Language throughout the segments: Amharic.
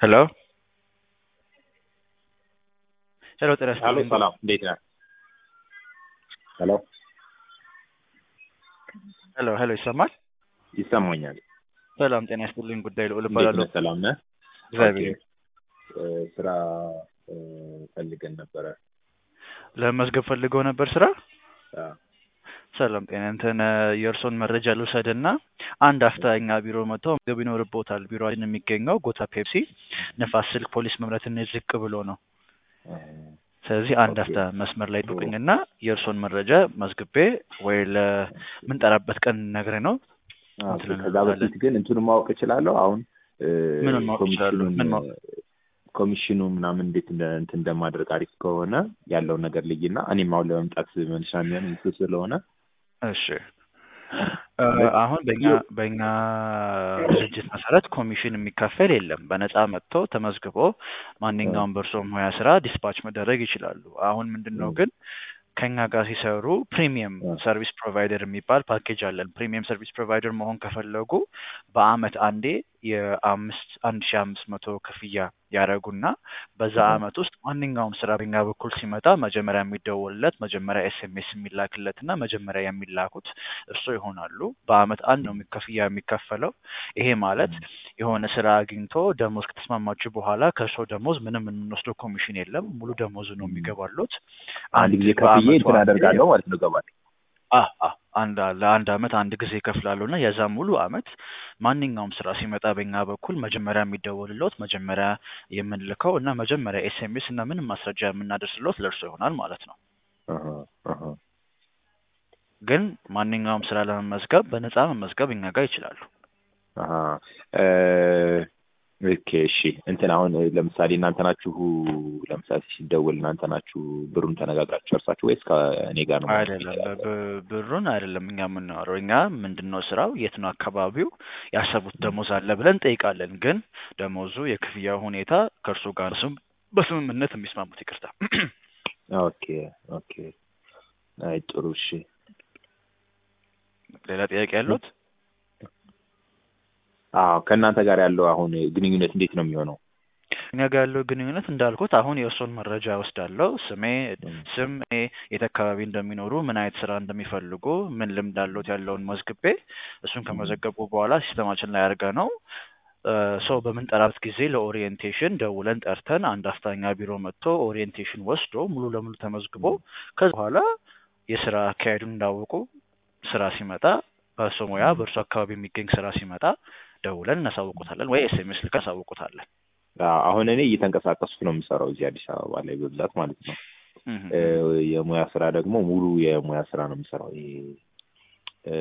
ሄሎ ሄሎ ጤና ሄሎ ይስጥልኝ። ሰላም፣ እንዴት ነህ? ሄሎ ሄሎ ሄሎ ይሰማል? ይሰማኛል። ሰላም ጤና ይስጥልኝ። ጉዳይ ልዑል እንዴት እባላለሁ። ነህ? ሰላም ነህ? እግዚአብሔር ኦኬ። እ፣ ስራ እ፣ ፈልገን ነበረ። ለመዝገብ ፈልገው ነበር ስራ። አ፣ ሰላም ጤና እንትን የእርሶን መረጃ ልውሰድና አንድ አፍታ እኛ ቢሮ መጥተው መዝገብ ይኖርቦታል። ቢሮችን የሚገኘው ጎታ ፔፕሲ ንፋስ ስልክ ፖሊስ መምረትን ዝቅ ብሎ ነው። እ፣ ስለዚህ አንድ ኦኬ። አፍታ መስመር ላይ ጡቅኝና የእርሶን መረጃ መዝግቤ ወይ ለምንጠራበት ቀን ነግሬ ነው አ፣ እንትን ከዛ እንላለን። በፊት ግን እንትኑን ማወቅ እችላለሁ። አሁን እ፣ ምኑን ማወቅ እችላለሁ? ኮሚሽኑን ምን ማወቅ ኮሚሽኑ ምናምን እንዴት እንደ እንትን እንደማድረግ አሪፍ ከሆነ ያለውን ነገር ልይና እኔም አሁን ለመምጣት መነሻ የሚሆን እሱ ስለሆነ እሺ እ፣ አሁን በእኛ በእኛ ድርጅት መሰረት ኮሚሽን የሚከፈል የለም። በነፃ መጥቶ ተመዝግቦ ማንኛውም በእርሶ ሙያ ስራ ዲስፓች መደረግ ይችላሉ። አሁን ምንድን ነው እ፣ ግን ከኛ ጋር ሲሰሩ ፕሪሚየም እ፣ ሰርቪስ ፕሮቫይደር የሚባል ፓኬጅ አለን። ፕሪሚየም ሰርቪስ ፕሮቫይደር መሆን ከፈለጉ በአመት አንዴ የአምስት አንድ ሺ አምስት መቶ ክፍያ ያደረጉና በዛ እ፣ አመት ውስጥ ማንኛውም ስራ በኛ በኩል ሲመጣ መጀመሪያ የሚደወልለት መጀመሪያ ኤስኤምኤስ የሚላክለት እና መጀመሪያ የሚላኩት እርሶ ይሆናሉ። በአመት አንድ ነው የሚ- ክፍያ የሚከፈለው። ይሄ ማለት የሆነ ስራ አግኝቶ ደሞዝ ከተስማማችሁ በኋላ ከእርሶ ደሞዝ ምንም የምንወስደው ኮሚሽን የለም። ሙሉ ደሞዙ ነው እ፣ የሚገባሉት። አንድ አንድ ጊዜ ከፍዬ በአመቱ እንትን አንዴ አደርጋለሁ ማለት ነው። ገባል አ አ አንድ ለአንድ አመት አንድ ጊዜ ይከፍላሉ እና የዛ ሙሉ አመት ማንኛውም ስራ ሲመጣ በእኛ በኩል መጀመሪያ የሚደወልሎት መጀመሪያ የምንልከው እና መጀመሪያ ኤስኤምኤስ እና ምንም ማስረጃ የምናደርስሎት ለእርሶ ይሆናል ማለት ነው። አሀ፣ አሀ። ግን ማንኛውም ስራ ለመመዝገብ በነፃ መመዝገብ እኛ ጋር ይችላሉ። አሀ። እ፣ ኦኬ እሺ። እንትን አሁን ለምሳሌ እናንተ ናችሁ ለምሳሌ ሲደውል እናንተ ናችሁ ብሩን ተነጋግራችሁ ጨርሳችሁ ወይስ ከእኔ ጋር ነው ማለት አይደለም ይችላል? ብ- ብሩን አይደለም እኛ የምናወራው። እኛ ምንድን ነው ስራው፣ የት ነው አካባቢው፣ ያሰቡት ደሞዝ አለ ብለን እንጠይቃለን። ግን ደሞዙ የክፍያ ሁኔታ ከእርሶ ጋር ስም በስምምነት የሚስማሙት ይቅርታ ኦኬ ኦኬ። አይ ጥሩ እሺ። ሌላ ጥያቄ ያሉት? አዎ ከእናንተ ጋር ያለው አሁን ግንኙነት እንዴት ነው የሚሆነው? እኛ ጋር ያለው ግንኙነት እንዳልኩት አሁን የእርሶን መረጃ ወስዳለሁ። ስሜ እም፣ ስም እኔ የት አካባቢ እንደሚኖሩ ምን አይነት ስራ እንደሚፈልጉ ምን ልምድ አለዎት ያለውን መዝግቤ እሱን እም፣ ከመዘገቡ በኋላ ሲስተማችን ላይ አድርገ ነው ሰው በምንጠራበት ጊዜ ለኦሪየንቴሽን ደውለን ጠርተን አንድ አፍታኛ ቢሮ መጥቶ ኦሪየንቴሽን ወስዶ ሙሉ ለሙሉ ተመዝግቦ እም፣ ከዛ በኋላ የስራ አካሄዱን እንዳወቁ ስራ ሲመጣ በእርሶ ሙያ እም። በእርሶ አካባቢ የሚገኝ ስራ ሲመጣ ደውለን እናሳውቁታለን ወይ ኤስኤምኤስ ልከን እናሳውቁታለን። አዎ፣ አሁን እኔ እየተንቀሳቀስኩ ነው የምሰራው እዚህ አዲስ አበባ ላይ በብዛት ማለት ነው። እህ እ፣ እህ የሙያ ስራ ደግሞ ሙሉ የሙያ ስራ ነው የምሰራው። ይሄ እ፣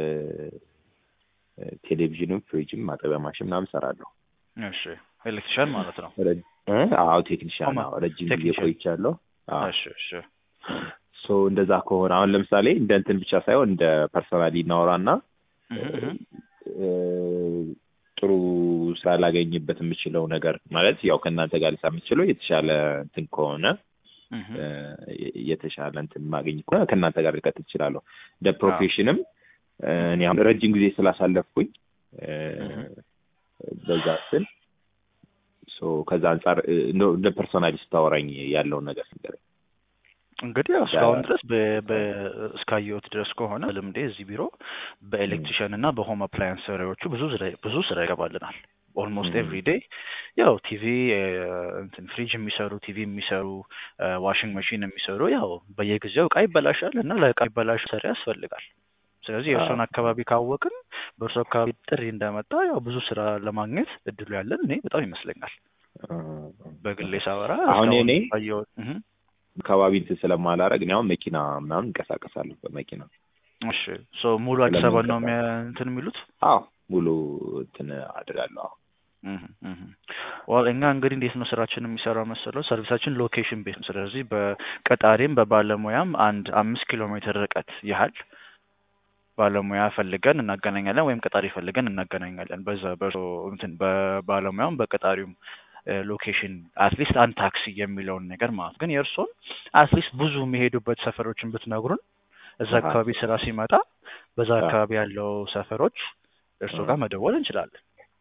ቴሌቪዥንም ፍሪጅም ማጠቢያ ማሽን ምናምን እሰራለሁ። እሺ ኤሌክትሪሻን ማለት ነው። ረ- እ? አዎ ቴክኒሽያን፣ ኦማ አዎ ረጅም ጊዜ ቴክኒሽያን። ቆይቻለሁ። አዎ እሺ እሺ ሶ እንደዛ ከሆነ አሁን ለምሳሌ እንደ እንትን ብቻ ሳይሆን እንደ ፐርሰናሊ እናወራና እህ እህ እ፣ ጥሩ ስራ ላገኝበት የምችለው ነገር ማለት ያው ከእናንተ ጋር ልሳ የምችለው የተሻለ እንትን ከሆነ እህ እ፣ የተሻለ እንትን ማገኝ ከሆነ ከእናንተ ጋር ልቀጥል እችላለሁ። እንደ አዎ ፕሮፌሽንም እ፣ እኔ አሁን ረጅም ጊዜ ስላሳለፍኩኝ እ፣ እህ በዛ ስል ሶ ከዛ አንጻር እ፣ እንደው እንደ ፐርሶናሊ ስታወራኝ ያለውን ነገር ንገረኝ። እንግዲህ ያው ያ- እስካሁን ድረስ በ- በ- እስካየሁት ድረስ ከሆነ ልምዴ እዚህ ቢሮ ም፣ በኤሌክትሪሽን እና በሆም አፕላያንስ ሰሪዎቹ ብዙ ስራ- ብዙ ስራ ይገባልናል። ኦልሞስት ም፣ ኤቭሪ ዴይ ያው ቲቪ እንትን ፍሪጅ የሚሰሩ ቲቪ የሚሰሩ ዋሽንግ መሽን የሚሰሩ ያው በየጊዜው እቃ ይበላሻል እና ለእቃ ይበላሽ ሰሪ ያስፈልጋል። ስለዚህ አዎ፣ የእርሶን አካባቢ ካወቅን በእርሶ አካባቢ ጥሪ እንደመጣ ያው ብዙ ስራ ለማግኘት እድሉ ያለን እኔ በጣም ይመስለኛል። እ፣ በግሌ ሳወራ አሁን እስካሁን እኔ ባየሁት እህ አካባቢ እንትን ስለማላረግ እኔ አሁን መኪና ምናምን እንቀሳቀሳለሁ በመኪና እሺ ሶ ሙሉ አዲስ አበባ ነው ስለምንቀሳቀስ የሚያ- እንትን የሚሉት አዎ ሙሉ እንትን አድርጋለሁ። አዎ እህ እህ ዋል እኛ እንግዲህ እንዴት ነው ስራችን የሚሰራው መሰለው ሰርቪሳችን ሎኬሽን ቤት ነው። ስለዚህ በቀጣሪም በባለሙያም አንድ አምስት ኪሎ ሜትር ርቀት ያህል ባለሙያ ፈልገን እናገናኛለን ወይም ቀጣሪ ፈልገን እናገናኛለን። በዛ በእርሶ እንትን በባለሙያውም በቀጣሪውም ሎኬሽን አትሊስት አንድ ታክሲ የሚለውን ነገር ማለት ግን የእርሶን አትሊስት ብዙ የሚሄዱበት ሰፈሮችን ብትነግሩን እዛ አሃ። አካባቢ ስራ ሲመጣ በዛ አዎ። አካባቢ ያለው ሰፈሮች እርሶ አዎ። ጋር መደወል እንችላለን።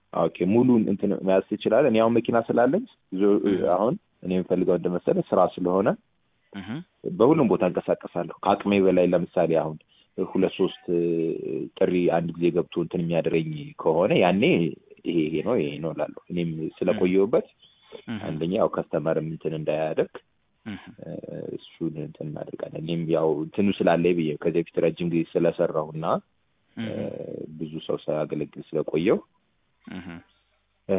ኦኬ ሙሉን እንትን መያዝ ትችላለህ። እኔ አሁን መኪና ስላለኝ ዞ- አሁን እኔ የምፈልገው እንደመሰለ ስራ ስለሆነ እህ በሁሉም ቦታ እንቀሳቀሳለሁ። ከአቅሜ በላይ ለምሳሌ አሁን ሁለት ሶስት እ፣ ጥሪ አንድ ጊዜ ገብቶ እንትን የሚያደረኝ ከሆነ ያኔ ይሄ ይሄ ነው ይሄ ነው እላለሁ። እኔም ስለቆየሁበት እህ አንደኛ ያው ከስተመርም እንትን እንዳያደርግ እህ እ፣ እሱን እንትን እናደርጋለን። እኔም ያው እንትኑ ስላለኝ ብዬ ከዚህ በፊት ረጅም ጊዜ ስለሰራሁ እና እ፣ እህ ብዙ ሰው ሳያገለግል ስለቆየው እህ እ፣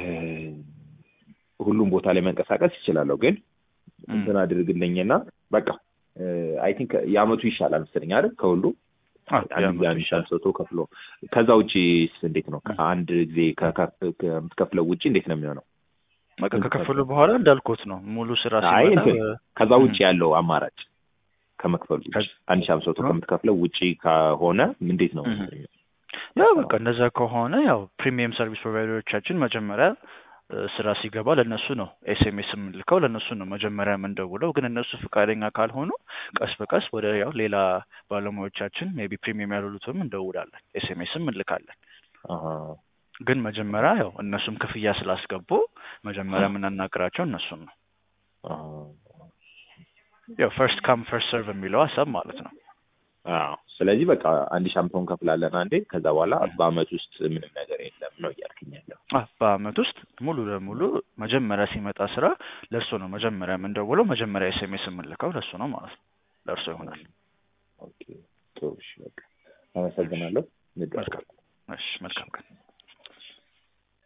ሁሉም ቦታ ላይ መንቀሳቀስ ይችላለሁ። ግን እንትን አድርግልኝና በቃ አይ ቲንክ የአመቱ ይሻላል መሰለኝ አይደል ከሁሉ አዎ፣ አንድ የአመቱ ጊዜ አንድ ሺህ ይሻላል። አምስት መቶ ከፍሎ ከዛ ውጪ እንዴት ነው? ከአንድ ጊዜ ከከፍ- ከምትከፍለው ውጪ እንዴት ነው የሚሆነው? በቃ ከከፈሉ በኋላ እንዳልኩት ነው ሙሉ ስራ አይ ሲመጣ እንትን እ፣ ከዛ ውጪ ያለው አማራጭ ከመክፈሉ ውጪ ከ- አንድ ሺህ አምስት መቶ ከምትከፍለው ውጪ ከሆነ እንዴት ነው? እህ። ያው በቃ እንደዛ ከሆነ ያው ፕሪሚየም ሰርቪስ ፕሮቫይደሮቻችን መጀመሪያ እ፣ ስራ ሲገባ ለእነሱ ነው ኤስኤምኤስ የምንልከው ለእነሱ ነው መጀመሪያ የምንደውለው። ግን እነሱ ፈቃደኛ ካልሆኑ ቀስ በቀስ ወደ ያው ሌላ ባለሙያዎቻችን ሜቢ ፕሪሚየም ያሉትም እንደውላለን፣ ኤስኤምኤስም እንልካለን። አሃ ግን መጀመሪያ ያው እነሱም ክፍያ ስላስገቡ መጀመሪያ የምናናገራቸው እነሱን ነው። አሃ ያው ፈርስት ካም ፈርስት ሰርቭ የሚለው ሀሳብ ማለት ነው። አዎ ስለዚህ በቃ አንድ ሺህ አምስት መቶ እንከፍላለን አንዴ። ከዛ በኋላ በአመት ውስጥ ምንም ነገር የለም ነው እያልክኝ ያለው። አ በአመት ውስጥ ሙሉ ለሙሉ መጀመሪያ ሲመጣ ስራ ለእርሱ ነው መጀመሪያ የምንደውለው። መጀመሪያ ኤስኤምኤስ የምንልከው ለእሱ ነው ማለት ነው። ለእርሱ ይሆናል። ኦኬ ጥሩ እሺ፣ በቃ አመሰግናለሁ። መልካም። እሺ፣ መልካም ቀን።